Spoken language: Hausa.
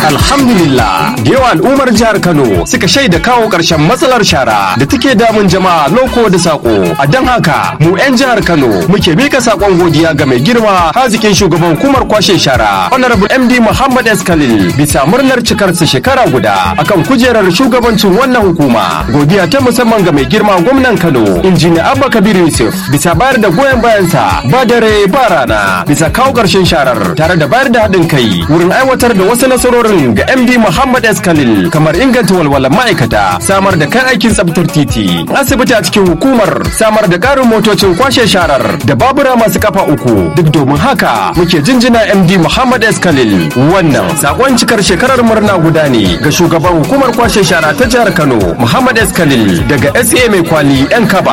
Alhamdulillah da yawa al'ummar jihar Kano suka shaida kawo ƙarshen matsalar shara da take damun jama'a loko da sako. A don haka mu 'yan jihar Kano muke mika sakon godiya ga mai girma hazikin shugaban hukumar kwashe shara Honorable MD Muhammad S. Khalil bisa murnar cikarsa shekara guda akan kujerar shugabancin wannan hukuma. Godiya ta musamman ga mai girma gwamnan Kano Injiniya Abba Kabir Yusuf bisa bayar da goyon bayansa ba dare ba rana bisa kawo ƙarshen sharar tare da bayar da haɗin kai wurin aiwatar da wasu nasarorin ga MD Muhammad S. Khalil kamar inganta walwalar ma'aikata samar da kan aikin tsabtar titi asibiti a cikin hukumar samar da ƙarin motocin kwashe sharar da babura masu kafa uku duk domin haka muke jinjina MD Muhammad S. Khalil wannan sakon cikar shekarar murna guda ne ga shugaban hukumar kwashe shara ta jihar Kano Muhammad S. Khalil daga SA mai kwali 'yan kaba